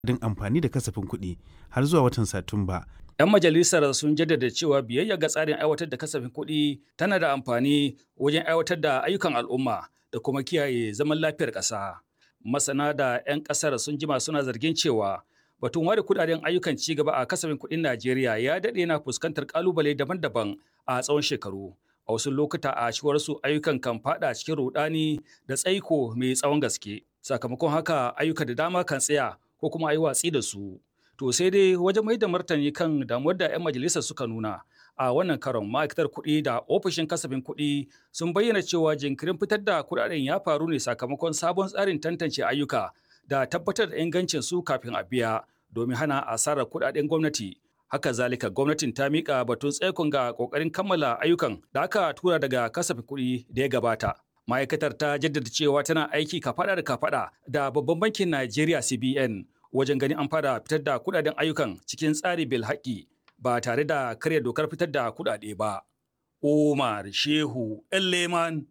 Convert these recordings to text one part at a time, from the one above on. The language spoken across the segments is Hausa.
din amfani da kasafin kuɗi har zuwa watan Satumba. 'Yan majalisar sun jaddada cewa biyayya ga tsarin aiwatar da kasafin kuɗi tana da amfani wajen aiwatar da ayyukan al'umma da kuma kiyaye zaman lafiyar ƙasa. Masana da 'yan ƙasar sun jima suna zargin cewa batun ware kudaden ayyukan ci gaba a kasafin kuɗin Najeriya ya daɗe na fuskantar ƙalubale daban-daban a tsawon shekaru. A wasu lokuta a cewar su ayyukan kan fada cikin rudani da tsaiko mai tsawon gaske. Sakamakon haka ayyuka da dama kan tsaya ko kuma a yi watsi da su. To sai dai wajen mai da martani kan damuwar da 'yan majalisar suka nuna a wannan karon ma'aikatar kuɗi da ofishin kasafin kuɗi sun bayyana cewa jinkirin fitar da kuɗaɗen ya faru ne sakamakon sabon tsarin tantance ayyuka da tabbatar da ingancin su kafin a biya domin hana asarar kuɗaɗen gwamnati. Haka zalika gwamnatin ta miƙa batun tsaikon ga ƙoƙarin kammala ayyukan da aka tura daga kasafin kuɗi da ya gabata. Ma'aikatar ta jaddada cewa tana aiki kafaɗa da kafaɗa da babban bankin Najeriya CBN wajen ganin an fara fitar da kuɗaɗen ayyukan cikin tsari bil haƙƙi ba tare da karya dokar fitar da kuɗaɗe ba. Umar Shehu Leman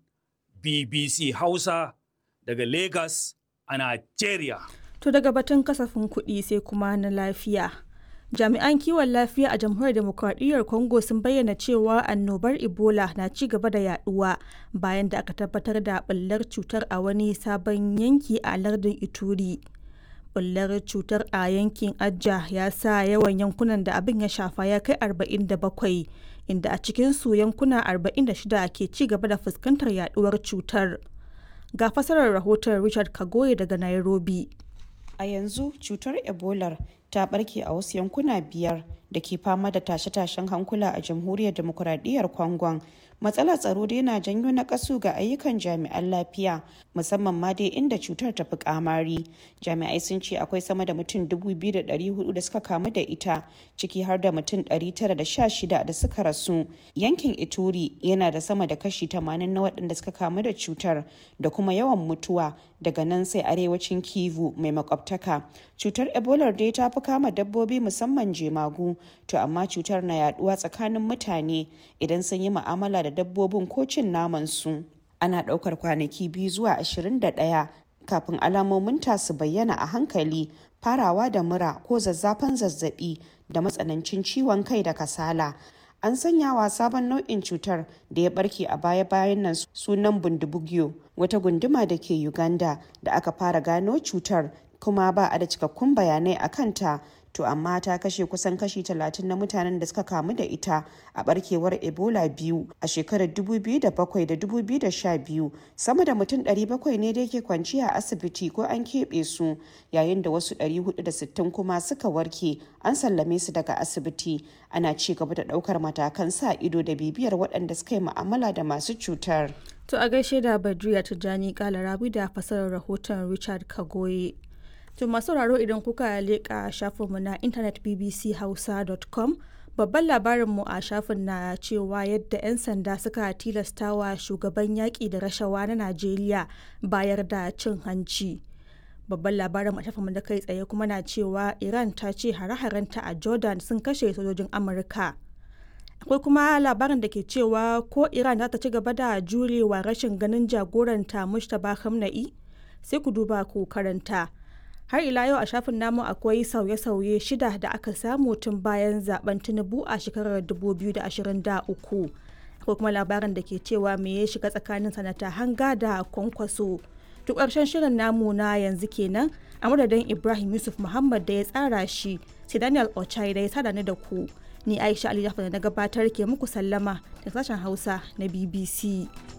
BBC Hausa daga Lagos a Najeriya. To daga batun kasafin kuɗi sai kuma na lafiya. Jami'an kiwon lafiya a jamhuriyar demokradiyyar Congo sun bayyana cewa annobar Ebola na ci gaba da yaduwa bayan da aka tabbatar da ɓullar cutar a wani sabon yanki a lardin Ituri. Ɓullar cutar a yankin Ajja ya sa yawan yankunan da abin ya shafa ya kai 47 inda a cikinsu yankuna 46 ke ci gaba da fuskantar yaduwar cutar. Ga fasarar rahoton Richard Kagoye daga Nairobi. A yanzu cutar Ebola ta barke a wasu yankuna biyar da ke fama da tashe-tashen hankula a jamhuriyar demokuraɗiyyar Congon. Matsalar tsaro dai na janyo na kasu ga ayyukan jami'an lafiya musamman ma dai inda cutar ta fi kamari. Jami'ai sun ce akwai sama da mutum 2,400 da suka kamu da ita ciki har da mutum 916 da suka rasu. Yankin Ituri yana da sama da kashi 80 na waɗanda suka kamu da cutar da kuma yawan mutuwa daga nan sai arewacin Kivu mai makwabtaka. Cutar Ebola dai ta fi kama dabbobi musamman jemagu to amma cutar na yaduwa tsakanin mutane idan sun yi mu'amala da dabbobin ko cin naman su. Ana ɗaukar kwanaki biyu zuwa 21 kafin alamomin ta su bayyana a hankali farawa da mura ko zazzafan zazzabi da matsanancin ciwon kai da kasala. An sanya wa sabon nau'in cutar da ya barke a baya-bayan nan sunan bundubugyo wata gunduma da ke Uganda da aka fara gano cutar kuma ba a da cikakkun bayanai a kanta to amma ta kashe kusan kashi 30 na mutanen da suka kamu da ita a barkewar ebola biyu a shekarar 2007 da 2012 sama da mutum 700 ne da yake kwanci a asibiti ko an keɓe su yayin da wasu 460 kuma suka warke an sallame su daga asibiti ana ci gaba da ɗaukar matakan sa ido da bibiyar waɗanda suka yi mu'amala da masu cutar. To a gaishe da Badriya Tijjani Kalarabi da fasarar rahoton Richard Kagoye. To masu sauraro idan kuka leƙa shafinmu na intanet bbchausa.com babban labarinmu a shafin na cewa yadda 'yan sanda suka tilastawa shugaban yaƙi da rashawa na Najeriya bayar da cin hanci. Babban labarin a shafinmu da kai tsaye kuma na cewa Iran ta ce hare-harenta a Jordan sun kashe sojojin Amurka. Akwai kuma labarin da ke cewa ko Iran za ta ci gaba da jurewa rashin ganin jagoranta Mustapha Khamenei sai ku duba ku karanta. har ila yau a shafin namu akwai sauye-sauye shida da aka samu tun bayan zaben tinubu a shekarar 2023 akwai kuma labarin da ke cewa me ya shiga tsakanin sanata hanga da kwankwaso duk ƙarshen shirin namu na yanzu kenan a madadin ibrahim yusuf muhammad da ya tsara shi sai daniel ochai da ya sada ni da ku ni aisha ali da na gabatar ke muku sallama da sashen hausa na bbc